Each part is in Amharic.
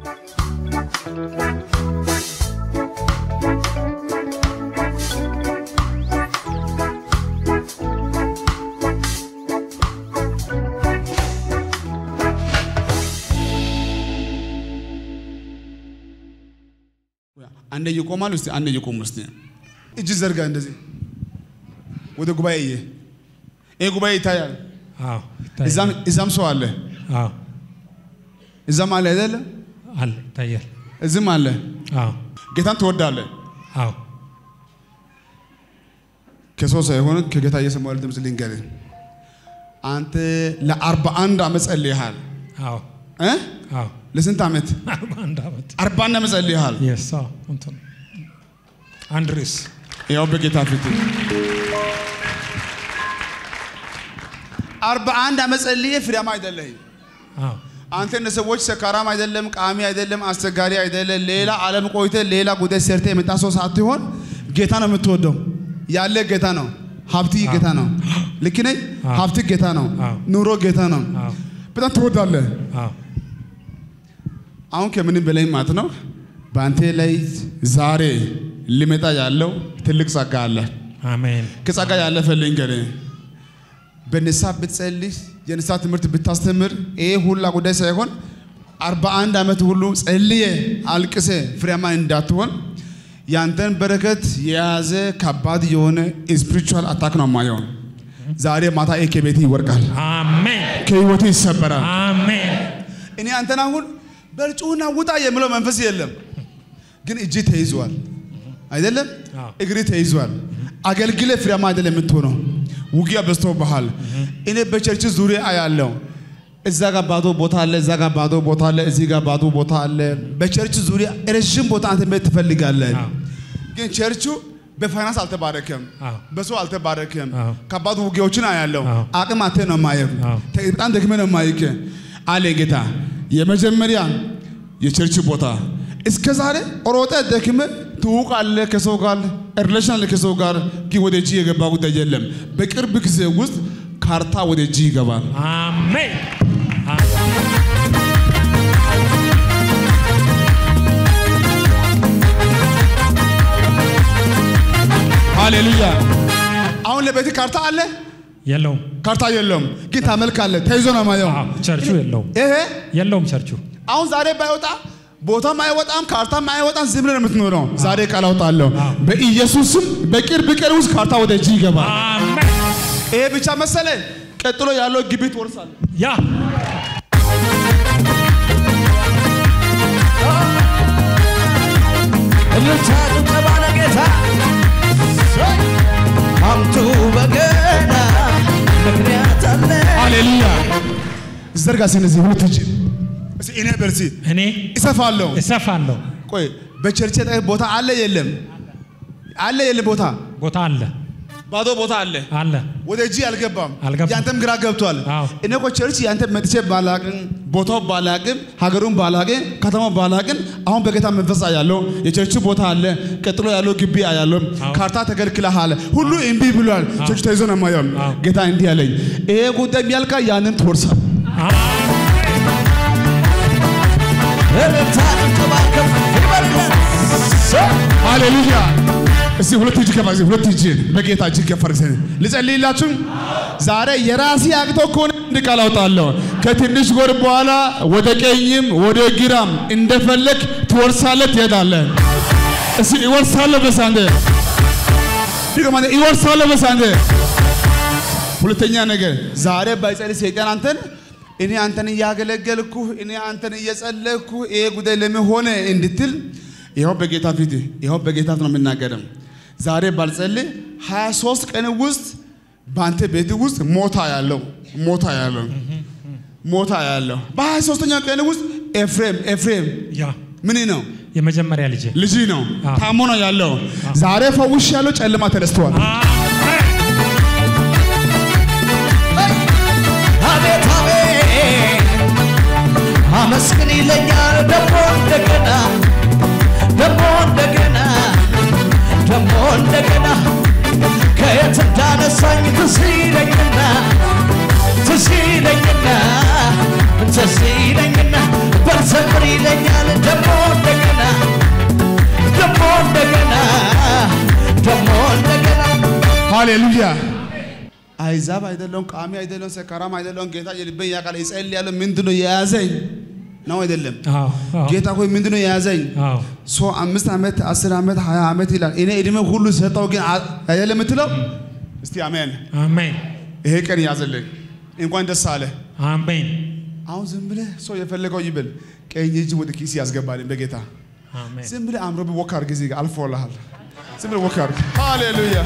አንዴ ይቆማል። እስቲ አንዴ ይቆም። እስቲ እጅ ዘርጋ። እንደዚህ ወደ ጉባኤ እየ ይሄ ጉባኤ ይታያል። አዎ እዛም እዛም ሰው አለ፣ አዎ እዛም አለ አይደለ? አለ ይታያል። እዚህም አለ። አዎ ጌታን ትወዳለህ። አዎ ከሰው ሳይሆን ከጌታ እየሰማሁ ያለ ድምፅ ልንገርህ። አንተ ለአርባ አንድ ዓመት ጸልየሃል አዎ እ አዎ ለስንት ዓመት? አርባ አንድ ዓመት አርባ አንድ ዓመት ጸልየሃል። የሳ እንትን አንድ ርዕስ ያው በጌታ ፊት አርባ አንድ ዓመት ጸልዬ ፍሬያማ አይደለህም። አዎ አንተ እንደ ሰዎች ሰካራም አይደለም፣ ቃሚ አይደለም፣ አስቸጋሪ አይደለም። ሌላ ዓለም ቆይተ ሌላ ጉዳይ ሰርተ የመጣ ሰው ሳትሆን ጌታ ነው የምትወደው። ያለ ጌታ ነው። ሀብት ጌታ ነው። ልክ ነኝ? አዎ። ሀብት ጌታ ነው። አዎ። ኑሮ ጌታ ነው። አዎ በጣም ትወዳለህ። አዎ አሁን ከምንም በላይ ማለት ነው በአንተ ላይ ዛሬ ሊመጣ ያለው ትልቅ ጸጋ አለ። አሜን ከጸጋ ያለፈ ልንገርህ፣ በንስሐ ብትጸልይ የንስሐ ትምህርት ብታስተምር ይሄ ሁላ ጉዳይ ሳይሆን አርባ አንድ ዓመት ሁሉ ጸልየ አልቅሰ ፍሬያማ እንዳትሆን ያንተን በረከት የያዘ ከባድ የሆነ ስፒሪቹዋል አታክ ነው ማየው። ዛሬ ማታ ይሄ ከቤት ይወርቃል፣ አሜን ከህይወት ይሰበራል። አሜን እኔ አንተን አሁን በርጩና ውጣ የምለው መንፈስ የለም፣ ግን እጅ ተይዟል አይደለም፣ አዎ። እግሪ ተይዟል። አገልግለ ፍሬያማ አይደለም የምትሆነው። ውጊያ በዝቶብሃል። እኔ በቸርች ዙሪያ አያለው። እዛ ጋር ባዶ ቦታ አለ፣ እዛ ጋር ባዶ ቦታ አለ፣ እዚህ ጋር ባዶ ቦታ አለ። በቸርች ዙሪያ ረዥም ቦታ አንተ መሄድ ትፈልጋለህ፣ አዎ። ግን ቸርቹ በፋይናንስ አልተባረከም፣ አዎ። በሰው አልተባረከም። አዎ። ከባድ ውጊያዎችን አያለው። አዎ። አቅም አተ ነው ማየው፣ አዎ። በጣም ደክመ ነው ማይክ አለ ጌታ። የመጀመሪያ የቸርች ቦታ እስከ ዛሬ ሮጠ ደክመ ትውቃለህ ከሰው ጋር ሪሌሽን አለ ከሰው ጋር ግን ወደ እጅ የገባ ጉዳይ የለም። በቅርብ ጊዜ ውስጥ ካርታ ወደ እጅ ይገባል። አሜን ሃሌሉያ። አሁን ለቤት ካርታ አለ፣ የለውም ካርታ የለውም፣ ግን ታመልካለህ። ተይዞ ነው ማየው። አዎ ቸርቹ የለውም ይሄ የለውም ቸርቹ አሁን ዛሬ ባይወጣ ቦታም አይወጣም፣ ካርታም አይወጣም። ዝም ብለህ ነው የምትኖረው። ዛሬ ቃል አውጣለሁ አዎ። በኢየሱስም በቅርብ ቀን ውስጥ ካርታ ወደ እጅ ይገባል። አሜን ይሄ ብቻ መሰለ። ቀጥሎ ያለው ግቢ ትወርሳለህ። ያ እልልታ ጭብጨባ ለጌታ አምጡ በገና ምክንያት አለ ሃሌሉያ። ዘርጋ ስለዚህ ሁለት እጅ እስኪ እኔ በርሲ እኔ እሰፋለሁ። እሰፋለሁ ቆይ በቸርች አጠገብ ቦታ አለ የለም? አለ የለም? ቦታ ቦታ አለ ባዶ ቦታ አለ። አለ ወደ እጅ አልገባም። አልገባም። ያንተም ግራ ገብቷል። አዎ። እኔ እኮ ቸርች ያንተ መጥቼ ባላቅም ቦታው ባላቅም ሀገሩን ባላቅም ከተማው ባላቅም አሁን በጌታ መንፈስ አያለው። የቸርች ቦታ አለ። ቀጥሎ ያለው ግቢ አያለው። አዎ። ካርታ ተከልክለሃል። ሁሉ እምቢ ብሏል። ቸርች ተይዞ ነው የማየው። አዎ። ጌታ እንዲህ አለኝ፣ ይሄ ጉዳይ የሚያልቃ ያንን ትወርሳል። እልልታ ጭብጨባ ከፍ ይበልለት ሃሌሉያ። እስቲ ሁለት እጅ ከፋ ሁለት እጅ በጌታ እጅ ከፈርሰ ልጸልይላችሁ። ዛሬ የራሴ አቅቶ ከሆነ እንድ ቃል አውጣለሁ። ከትንሽ ወር በኋላ ወደ ቀኝም ወደ ግራም እንደፈለግ ትወርሳለህ፣ ትሄዳለህ። እስቲ ይወርሳለሁ በሳንደ ድገማ፣ ይወርሳለሁ በሳንደ ሁለተኛ ነገር ዛሬ ባይጸልይ ሰይጣን አንተን እኔ አንተን እያገለገልኩ እኔ አንተን እየጸለይኩ ይሄ ጉዳይ ለምን ሆነ እንድትል ይኸው በጌታ ፊት ይኸው በጌታ ፊት ነው የምናገርም። ዛሬ ባልጸልይ 23 ቀን ውስጥ በአንተ ቤት ውስጥ ሞታ ያለው ሞታ ያለው ሞታ ያለው በ23ኛው ቀን ውስጥ ኤፍሬም ኤፍሬም ያ ምን ነው የመጀመሪያ ልጄ ልጅ ነው አዎ። ታሞ ነው ያለው። ዛሬ ፈውሽ ያለው ጨለማ ተነስተዋል። አቤት አቤት አመስግን ይለኛል ደሞ እንደገና ደሞ እንደገና ደሞ እንደገና ከየት እንዳነሳኝ ትዝ ይለኝና ትዝ ይለኝና ትዝ ይለኝና በልዘምር ይለኛል ሃሌሉያ። አይዛብ አይደለሁም፣ ቃሚ አይደለሁም፣ ሰካራም አይደለሁም። ጌታ የልቤን ያውቃል። እጸልያለሁ። ምንድን ነው የያዘኝ ነው አይደለም? አዎ አዎ ጌታ ሆይ ምንድን ነው የያዘኝ? አዎ ሰው አምስት ዓመት አስር ዓመት ሀያ ዓመት ይላል። እኔ እድሜ ሁሉ ሰጠው ግን አ- አይደለም የምትለው? እስቲ አሜን። አሜን ይሄ ቀን ያዘልኝ። እንኳን ደስ አለ። አሜን አሁን ዝም ብለህ ሰው የፈለገው ይብል፣ ቀኝ እጅ ወደ ኪስ ያስገባልኝ በጌታ አሜን ዝም ብለህ አምሮብ ወክ አድርግ። እዚህ ጋር አልፎልሃል። ዝም ብለህ ወክ አድርግ። ሃሌሉያ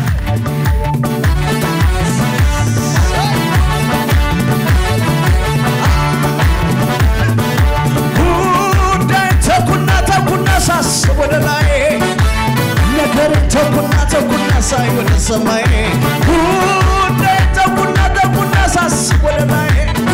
ጉዳይ ተኩና ተኩና ሳስብ ወደ ላይ ነገር ተኩና ተኩና ሳይ ወደ ሰማይ ጉዳይ ተኩና ተኩና ሳስብ ወደ ላይ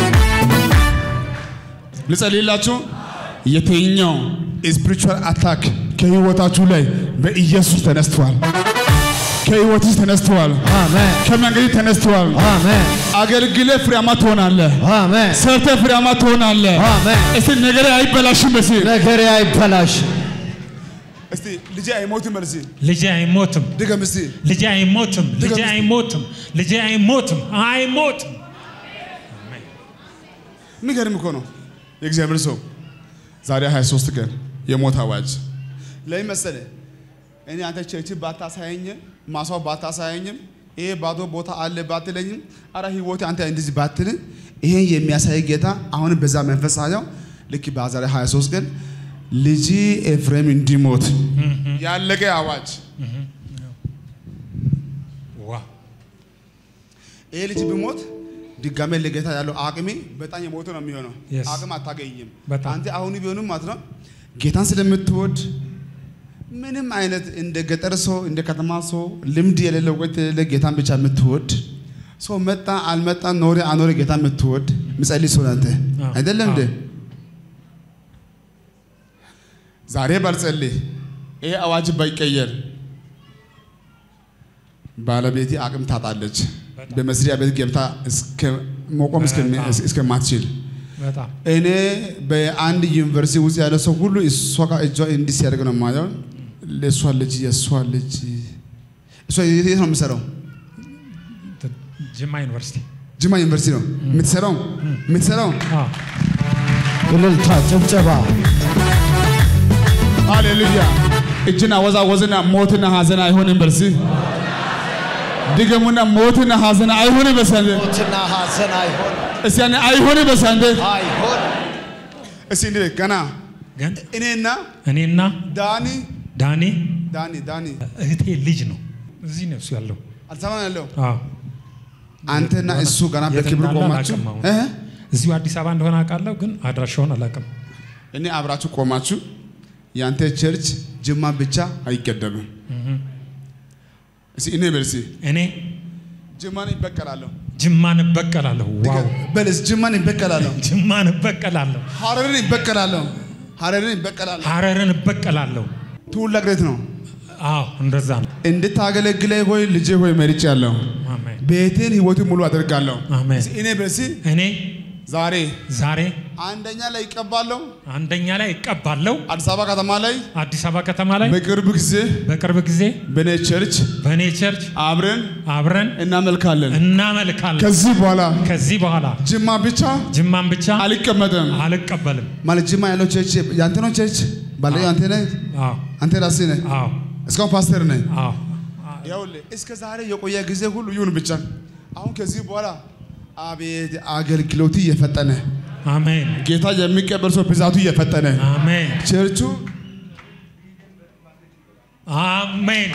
ልጸልይላችሁ። የትኛው ስፒሪቹዋል አታክ ከህይወታችሁ ላይ በኢየሱስ ተነስተዋል። ከህይወትሽ ተነስተዋል። አሜን ከመንገድ ተነስተዋል። አሜን አገልግለ ፍሬያማ ትሆናለህ። አሜን ሰርተ ፍሬያማ ትሆናለህ። አሜን እስቲ ነገሬ አይበላሽም። በሲ ነገሬ አይበላሽ እስቲ ልጄ አይሞትም። በል እስቲ ልጄ አይሞትም ድገም እስቲ ልጄ አይሞትም ልጄ ድገም እስቲ። አይሞትም ልጄ አይሞትም አይሞትም የሚገርም እኮ ነው። የእግዚአብሔር ሰው ዛሬ 23 ቀን የሞት አዋጅ ለምን መሰለህ? እኔ አንተ ቸርች ባታሳየኝ ማሳው ባታሳየኝም ይሄ ባዶ ቦታ አለ ባትለኝም፣ አረ ህይወቴ አንተ እንደዚህ ባትል ይሄን የሚያሳይ ጌታ አሁንም በዛ መንፈስ ሳየው ልክ በዛሬ 23 ቀን ልጅ ኤፍሬም እንዲሞት ያለቀ አዋጅ ዋ ይሄ ልጅ ቢሞት ድጋሜ ለጌታ ያለው አቅሜ በጣም የሞተ ነው የሚሆነው። Yes. አቅም አታገኝም። በጣም። አንተ አሁን ቢሆንም ማለት ነው ጌታን ስለምትወድ ምንም አይነት እንደ ገጠር ሰው እንደ ከተማ ሰው ልምድ የሌለው እውቀት የሌለ ጌታን ብቻ የምትወድ ሰው መጣ አልመጣ ኖረ አኖረ ጌታ የምትወድ ምጸልይ ሰው አንተ አዎ። አይደለም እንዴ? አዎ። ዛሬ ባልጸልይ ይሄ አዋጅ ባይቀየር ባለቤቴ አቅም ታጣለች። በጣም። በመስሪያ ቤት ገብታ እስከ መቆም እስከሚ- በጣም። እስከማትችል በጣም እኔ በአንድ ዩኒቨርሲቲ ውስጥ ያለ ሰው ሁሉ እሷ ጋር እጇ እንዲህ ሲያደርግ ነው የማየው። ለእሷ ልጅ የእሷ ልጅ እሷ የት የት ነው የምትሰራው? ጅማ ዩኒቨርሲቲ ጅማ ዩኒቨርሲቲ ነው የምትሰራው የምትሰራው። አዎ እልልታ ጭብጨባ ሃሌሉያ! እጅና ወዛወዝና ሞትና ሀዘን አይሆንም። በርሲ ድገሙና ሞትና ሀዘን አይሆንም። በሳንደ ሞትና ሐዘን አይሆን እስቲ ያኔ አይሆንም። በሳንደ አይሆን እስቲ እንዴ ገና ግን እኔና እኔና ዳኒ ዳኒ ዳኒ ዳኒ እህቴ ልጅ ነው እዚህ ነው እሱ ያለው አዲስ አበባ ነው ያለው አዎ አንተና እሱ ገና የት በክብር እንዳለ ቆማችሁ አላውቅም አሁን። እ? እዚሁ አዲስ አበባ እንደሆነ አውቃለሁ ግን አድራሻውን አላውቅም እኔ አብራችሁ ቆማችሁ ያንተ ቸርች ጅማ ብቻ አይገደብም። እስቲ እኔ በልሲ እኔ ጅማን ይበቀላለሁ ጅማን እበቀላለሁ ዋው በልስ ጅማን ይበቀላለሁ፣ ጅማን እበቀላለሁ ሀረርን ይበቀላለሁ፣ ሀረርን ይበቀላለሁ። ሐረርን እበቀላለሁ ትውልድ ነው አዎ እንደዛ ነው እንድታገለግለኝ ሆይ ልጄ ሆይ መርጫለሁ። አሜን ቤቴን ህይወትን ሙሉ አደርጋለሁ። አሜን እስቲ እኔ በልሲ እኔ ዛሬ ዛሬ አንደኛ ላይ ይቀባለሁ። አንደኛ ላይ እቀባለሁ አዲስ አበባ ከተማ ላይ አዲስ አበባ ከተማ ላይ በቅርብ ጊዜ በቅርብ ጊዜ በኔ ቸርች በእኔ ቸርች አብረን አብረን እናመልካለን። እናመልካለን ከዚህ በኋላ ከዚህ በኋላ ጅማ ብቻ ጅማን ብቻ አልቀመጥም። አልቀበልም ማለት ጅማ ያለው ቸርች ያንተ ነው። ቸርች ባለቤት አንተ ነህ፣ አዎ አንተ ራስህ ነህ። አዎ እስካሁን ፓስተር ነህ። አዎ ይኸውልህ እስከ ዛሬ የቆየ ጊዜ ሁሉ ይሁን ብቻ አሁን ከዚህ በኋላ አቤት አገልግሎቱ እየፈጠነ አሜን ጌታ የሚቀበል ሰው ብዛቱ እየፈጠነ አሜን ቸርቹ አሜን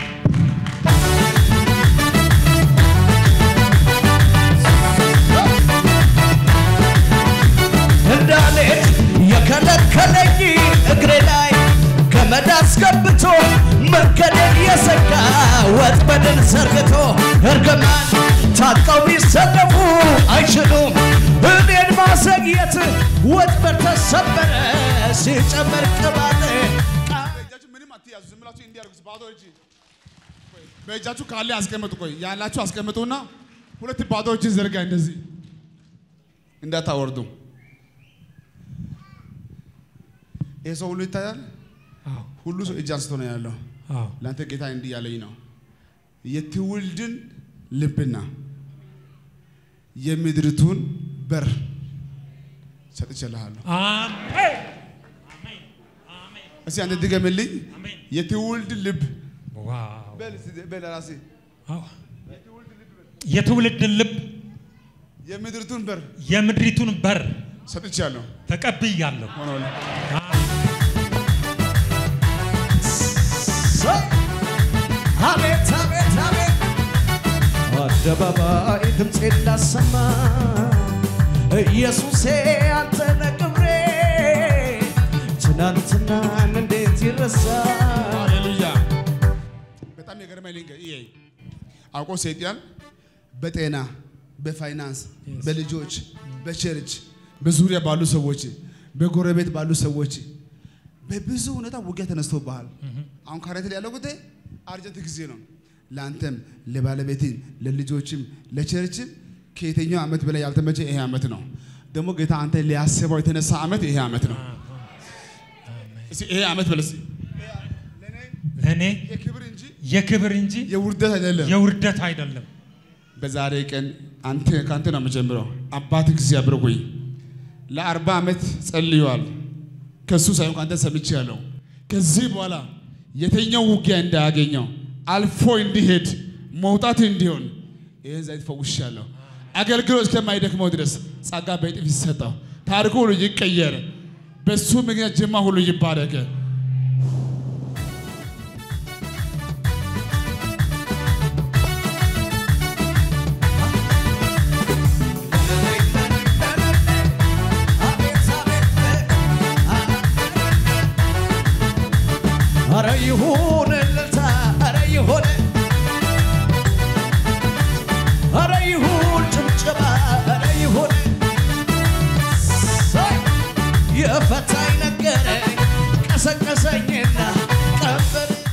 እንዳልሄድ የከለከለኝ እግሬ ላይ ገመድ አስገብቶ መንገድን የዘጋ ወጥመድን ዘርግቶ እርግማን ታጥቀው ቢሰለፉ አይችሉም እኔን ማዘግየት ወጥመድ ተሰበረ ሲጨመር ቅባት በእጃችሁ ምንም አትያዙ። ዝም ብላችሁ እንዲህ አድርጉት። ባዶ እጅ በእጃችሁ ካለ አስቀምጡ። ቆይ ያላችሁ አስቀምጡና ሁለት ባዶ እጅ ዘርጋ። እንደዚህ እንዳታወርዱ። ይህ ሰው ሁሉ ይታያል። አዎ ሁሉ ሰው እጅ አንስቶ ነው ያለው። አዎ ለአንተ ጌታ እንዲህ ያለኝ ነው የትውልድን ልብና የምድሪቱን በር ሰጥቼልሃለሁ። አሜን እስኪ አንተ ድገምልኝ። አሜን። የትውልድ ልብ ዋው በል እስኪ በል ራሴ አዎ። የትውልድን ልብ የምድሪቱን በር የምድሪቱን በር ሰጥቻለሁ። ተቀብያለሁ። ሆኖልህ አቤት አቤት አቤት አደባባይ ድምፄ እንዳሰማ ኢየሱሴ አንተ ነህ ክብሬ ትናንትናን እንዴት ይረሳል ሃሌሉያ። በጣም የገረመኝ ልንገር፣ ይሄ አውቆ ሰይጣን በጤና በፋይናንስ በልጆች በቸርች በዙሪያ ባሉ ሰዎች በጎረቤት ባሉ ሰዎች በብዙ ሁኔታ ውጊያ ተነስቶብሃል። አሁን ካረንት ያለው ጉዳይ አርጀንት ጊዜ ነው። ለአንተም ለባለቤትም ለልጆችም ለቸርችም ከየትኛው ዓመት በላይ ያልተመቸ ይሄ ዓመት ነው። ደግሞ ጌታ አንተ ሊያስበው የተነሳ ዓመት ይሄ ዓመት ነው። እስኪ ይሄ ዓመት በለስ ለእኔ የክብር እንጂ የክብር እንጂ የውርደት አይደለም። የውርደት አይደለም። በዛሬ ቀን አንተ ከአንተ ነው የምጀምረው። አባት እግዚአብሔር ሆይ ለአርባ ዓመት ጸልየዋል። ከሱ ሳይሆን ከአንተ ሰምቻለሁ። ከዚህ በኋላ የተኛው ውጊያ እንዳያገኘው አልፎ እንዲሄድ መውጣት እንዲሆን ይህን ዘይት ፈውሻለሁ። አገልግሎት እስከማይደክመው ድረስ ጸጋ በእጥፍ ይሰጠው። ታሪኩ ሁሉ ይቀየር። በሱ ምክንያት ጅማ ሁሉ ይባረክ። አቤት አቤት አረ ይሁን እልልታ አረ ይሁን አረ ይሁን ጭብጨባ አረ ይሁን ሳይ የፈታኝ ነገረኝ ቀሰቀሰኝና ቀንበር